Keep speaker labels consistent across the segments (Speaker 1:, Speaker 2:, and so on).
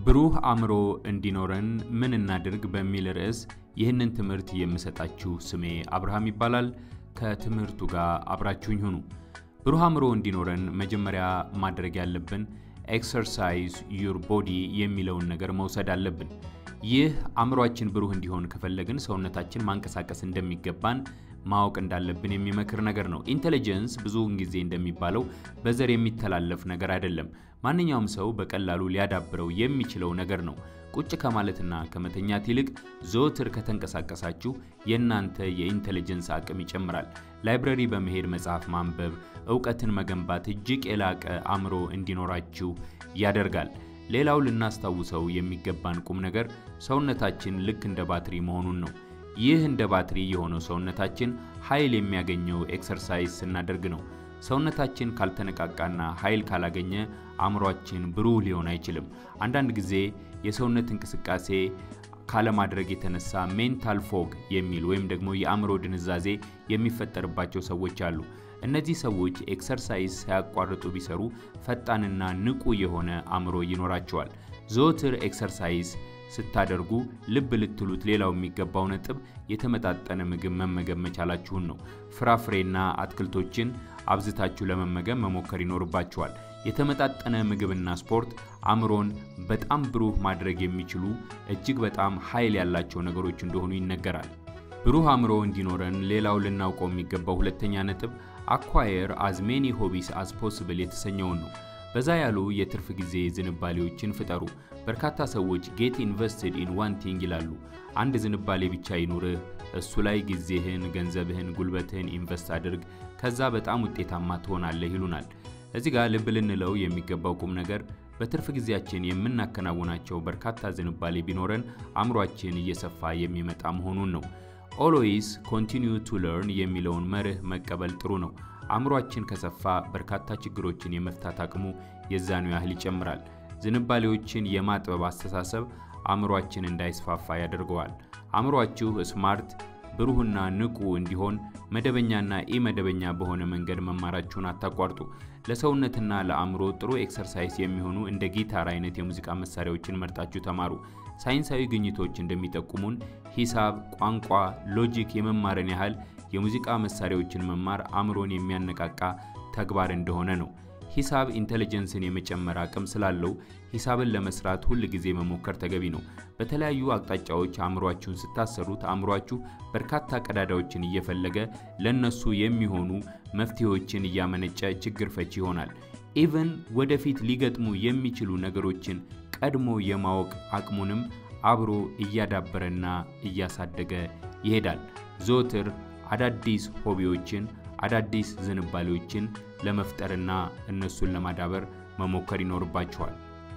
Speaker 1: ብሩህ አእምሮ እንዲኖረን ምን እናድርግ በሚል ርዕስ ይህንን ትምህርት የምሰጣችሁ ስሜ አብርሃም ይባላል። ከትምህርቱ ጋር አብራችሁኝ ሁኑ። ብሩህ አእምሮ እንዲኖረን መጀመሪያ ማድረግ ያለብን ኤክሰርሳይዝ ዩር ቦዲ የሚለውን ነገር መውሰድ አለብን። ይህ አእምሯችን ብሩህ እንዲሆን ከፈለግን ሰውነታችን ማንቀሳቀስ እንደሚገባን ማወቅ እንዳለብን የሚመክር ነገር ነው። ኢንቴሊጀንስ ብዙውን ጊዜ እንደሚባለው በዘር የሚተላለፍ ነገር አይደለም። ማንኛውም ሰው በቀላሉ ሊያዳብረው የሚችለው ነገር ነው። ቁጭ ከማለትና ከመተኛት ይልቅ ዘወትር ከተንቀሳቀሳችሁ የእናንተ የኢንቴሊጀንስ አቅም ይጨምራል። ላይብረሪ በመሄድ መጽሐፍ ማንበብ እውቀትን መገንባት እጅግ የላቀ አእምሮ እንዲኖራችሁ ያደርጋል። ሌላው ልናስታውሰው የሚገባን ቁም ነገር ሰውነታችን ልክ እንደ ባትሪ መሆኑን ነው። ይህ እንደ ባትሪ የሆነው ሰውነታችን ኃይል የሚያገኘው ኤክሰርሳይዝ ስናደርግ ነው። ሰውነታችን ካልተነቃቃና ኃይል ካላገኘ አእምሯችን ብሩህ ሊሆን አይችልም። አንዳንድ ጊዜ የሰውነት እንቅስቃሴ ካለማድረግ የተነሳ ሜንታል ፎግ የሚል ወይም ደግሞ የአእምሮ ድንዛዜ የሚፈጠርባቸው ሰዎች አሉ። እነዚህ ሰዎች ኤክሰርሳይዝ ሳያቋርጡ ቢሰሩ ፈጣንና ንቁ የሆነ አእምሮ ይኖራቸዋል። ዘወትር ኤክሰርሳይዝ ስታደርጉ ልብ ልትሉት ሌላው የሚገባው ነጥብ የተመጣጠነ ምግብ መመገብ መቻላችሁን ነው። ፍራፍሬና አትክልቶችን አብዝታችሁ ለመመገብ መሞከር ይኖርባችኋል። የተመጣጠነ ምግብና ስፖርት አእምሮን በጣም ብሩህ ማድረግ የሚችሉ እጅግ በጣም ኃይል ያላቸው ነገሮች እንደሆኑ ይነገራል። ብሩህ አእምሮ እንዲኖረን ሌላው ልናውቀው የሚገባው ሁለተኛ ነጥብ አኳየር አዝ ሜኒ ሆቢስ አዝ ፖስብል የተሰኘውን ነው። በዛ ያሉ የትርፍ ጊዜ ዝንባሌዎችን ፍጠሩ። በርካታ ሰዎች ጌት ኢንቨስትድ ኢን ዋን ቲንግ ይላሉ። አንድ ዝንባሌ ብቻ ይኑርህ፣ እሱ ላይ ጊዜህን፣ ገንዘብህን፣ ጉልበትህን ኢንቨስት አድርግ፣ ከዛ በጣም ውጤታማ ትሆናለህ ይሉናል። እዚህ ጋር ልብ ልንለው የሚገባው ቁም ነገር በትርፍ ጊዜያችን የምናከናውናቸው በርካታ ዝንባሌ ቢኖረን አእምሯችን እየሰፋ የሚመጣ መሆኑን ነው። ኦልዌይስ ኮንቲኒዩ ቱ ለርን የሚለውን መርህ መቀበል ጥሩ ነው። አእምሯችን ከሰፋ በርካታ ችግሮችን የመፍታት አቅሙ የዛኑ ያህል ይጨምራል። ዝንባሌዎችን የማጥበብ አስተሳሰብ አእምሯችን እንዳይስፋፋ ያደርገዋል። አእምሯችሁ ስማርት ብሩህና ንቁ እንዲሆን መደበኛና ኢመደበኛ በሆነ መንገድ መማራችሁን አታቋርጡ። ለሰውነትና ለአእምሮ ጥሩ ኤክሰርሳይዝ የሚሆኑ እንደ ጊታር አይነት የሙዚቃ መሳሪያዎችን መርጣችሁ ተማሩ። ሳይንሳዊ ግኝቶች እንደሚጠቁሙን ሂሳብ፣ ቋንቋ፣ ሎጂክ የመማርን ያህል የሙዚቃ መሳሪያዎችን መማር አእምሮን የሚያነቃቃ ተግባር እንደሆነ ነው። ሂሳብ ኢንቴሊጀንስን የመጨመር አቅም ስላለው ሂሳብን ለመስራት ሁል ጊዜ መሞከር ተገቢ ነው። በተለያዩ አቅጣጫዎች አእምሯችሁን ስታሰሩት አእምሯችሁ በርካታ ቀዳዳዎችን እየፈለገ ለነሱ የሚሆኑ መፍትሄዎችን እያመነጨ ችግር ፈቺ ይሆናል። ኢቨን ወደፊት ሊገጥሙ የሚችሉ ነገሮችን ቀድሞ የማወቅ አቅሙንም አብሮ እያዳበረና እያሳደገ ይሄዳል። ዘወትር አዳዲስ ሆቢዎችን አዳዲስ ዝንባሌዎችን ለመፍጠርና እነሱን ለማዳበር መሞከር ይኖርባችኋል።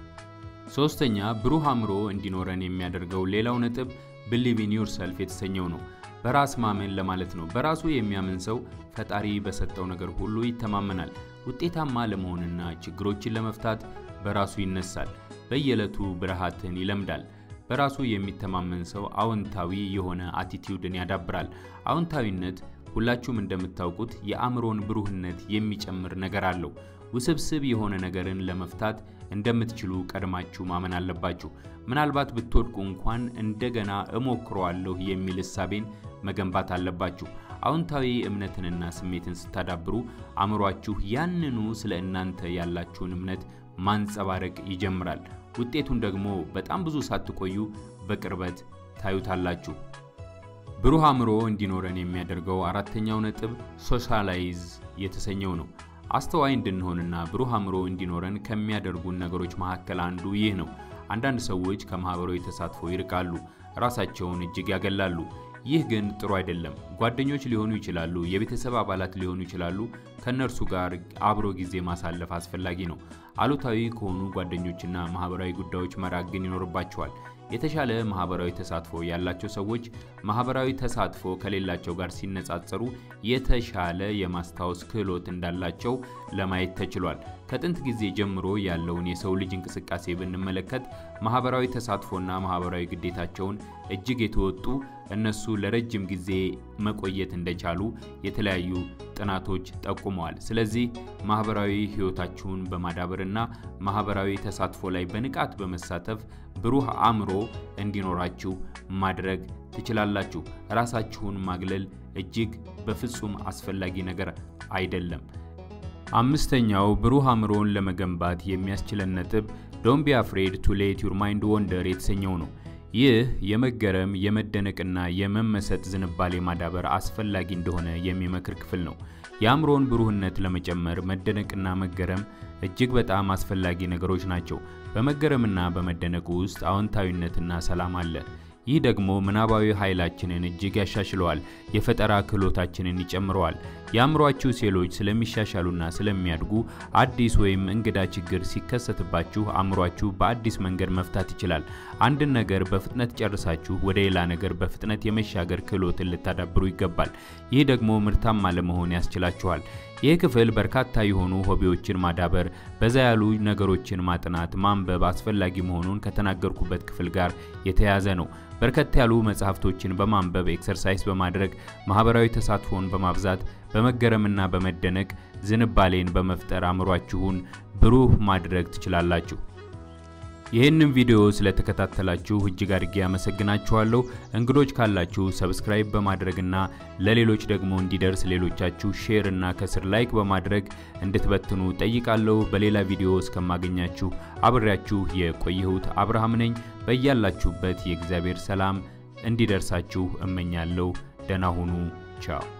Speaker 1: ሶስተኛ ብሩህ አእምሮ እንዲኖረን የሚያደርገው ሌላው ነጥብ ብሊቭ ኢን ዩርሰልፍ የተሰኘው ነው። በራስ ማመን ለማለት ነው። በራሱ የሚያምን ሰው ፈጣሪ በሰጠው ነገር ሁሉ ይተማመናል። ውጤታማ ለመሆንና ችግሮችን ለመፍታት በራሱ ይነሳል። በየዕለቱ ብርሃትን ይለምዳል። በራሱ የሚተማመን ሰው አዎንታዊ የሆነ አቲቲዩድን ያዳብራል። አዎንታዊነት ሁላችሁም እንደምታውቁት የአእምሮን ብሩህነት የሚጨምር ነገር አለው። ውስብስብ የሆነ ነገርን ለመፍታት እንደምትችሉ ቀድማችሁ ማመን አለባችሁ። ምናልባት ብትወድቁ እንኳን እንደገና እሞክረዋለሁ የሚል እሳቤን መገንባት አለባችሁ። አዎንታዊ እምነትንና ስሜትን ስታዳብሩ አእምሯችሁ ያንኑ ስለ እናንተ ያላችሁን እምነት ማንጸባረቅ ይጀምራል። ውጤቱን ደግሞ በጣም ብዙ ሳትቆዩ በቅርበት ታዩታላችሁ። ብሩህ አእምሮ እንዲኖረን የሚያደርገው አራተኛው ነጥብ ሶሻላይዝ የተሰኘው ነው። አስተዋይ እንድንሆንና ብሩህ አእምሮ እንዲኖረን ከሚያደርጉን ነገሮች መካከል አንዱ ይህ ነው። አንዳንድ ሰዎች ከማህበራዊ ተሳትፎ ይርቃሉ፣ ራሳቸውን እጅግ ያገላሉ። ይህ ግን ጥሩ አይደለም። ጓደኞች ሊሆኑ ይችላሉ፣ የቤተሰብ አባላት ሊሆኑ ይችላሉ። ከእነርሱ ጋር አብሮ ጊዜ ማሳለፍ አስፈላጊ ነው። አሉታዊ ከሆኑ ጓደኞችና ማህበራዊ ጉዳዮች መራቅ ግን ይኖርባቸዋል። የተሻለ ማህበራዊ ተሳትፎ ያላቸው ሰዎች ማህበራዊ ተሳትፎ ከሌላቸው ጋር ሲነጻጸሩ የተሻለ የማስታወስ ክህሎት እንዳላቸው ለማየት ተችሏል። ከጥንት ጊዜ ጀምሮ ያለውን የሰው ልጅ እንቅስቃሴ ብንመለከት ማህበራዊ ተሳትፎና ማህበራዊ ግዴታቸውን እጅግ የተወጡ እነሱ ለረጅም ጊዜ መቆየት እንደቻሉ የተለያዩ ጥናቶች ጠቁመዋል። ስለዚህ ማህበራዊ ህይወታችሁን በማዳበርና ማህበራዊ ተሳትፎ ላይ በንቃት በመሳተፍ ብሩህ አእምሮ እንዲኖራችሁ ማድረግ ትችላላችሁ። ራሳችሁን ማግለል እጅግ በፍጹም አስፈላጊ ነገር አይደለም። አምስተኛው ብሩህ አእምሮን ለመገንባት የሚያስችለን ነጥብ ዶንት ቢ አፍሬድ ቱ ሌት ዩር ማይንድ ወንደር የተሰኘው ነው። ይህ የመገረም የመደነቅና የመመሰጥ ዝንባሌ ማዳበር አስፈላጊ እንደሆነ የሚመክር ክፍል ነው። የአእምሮን ብሩህነት ለመጨመር መደነቅና መገረም እጅግ በጣም አስፈላጊ ነገሮች ናቸው። በመገረምና በመደነቅ ውስጥ አዎንታዊነትና ሰላም አለ። ይህ ደግሞ ምናባዊ ኃይላችንን እጅግ ያሻሽለዋል፣ የፈጠራ ክህሎታችንን ይጨምረዋል። የአእምሯችሁ ሴሎች ስለሚሻሻሉና ስለሚያድጉ አዲስ ወይም እንግዳ ችግር ሲከሰትባችሁ አእምሯችሁ በአዲስ መንገድ መፍታት ይችላል። አንድን ነገር በፍጥነት ጨርሳችሁ ወደ ሌላ ነገር በፍጥነት የመሻገር ክህሎትን ልታዳብሩ ይገባል። ይህ ደግሞ ምርታማ ለመሆን ያስችላችኋል። ይህ ክፍል በርካታ የሆኑ ሆቢዎችን ማዳበር፣ በዛ ያሉ ነገሮችን ማጥናት፣ ማንበብ አስፈላጊ መሆኑን ከተናገርኩበት ክፍል ጋር የተያያዘ ነው። በርከት ያሉ መጽሐፍቶችን በማንበብ ኤክሰርሳይዝ በማድረግ ማህበራዊ ተሳትፎን በማብዛት በመገረምና በመደነቅ ዝንባሌን በመፍጠር አእምሯችሁን ብሩህ ማድረግ ትችላላችሁ። ይህንን ቪዲዮ ስለተከታተላችሁ እጅግ አድርጌ ያመሰግናችኋለሁ። እንግዶች ካላችሁ ሰብስክራይብ በማድረግና ለሌሎች ደግሞ እንዲደርስ ሌሎቻችሁ ሼር እና ከስር ላይክ በማድረግ እንድትበትኑ ጠይቃለሁ። በሌላ ቪዲዮ እስከማገኛችሁ አብሬያችሁ የቆየሁት አብርሃም ነኝ። በያላችሁበት የእግዚአብሔር ሰላም እንዲደርሳችሁ እመኛለሁ። ደህና ሁኑ። ቻው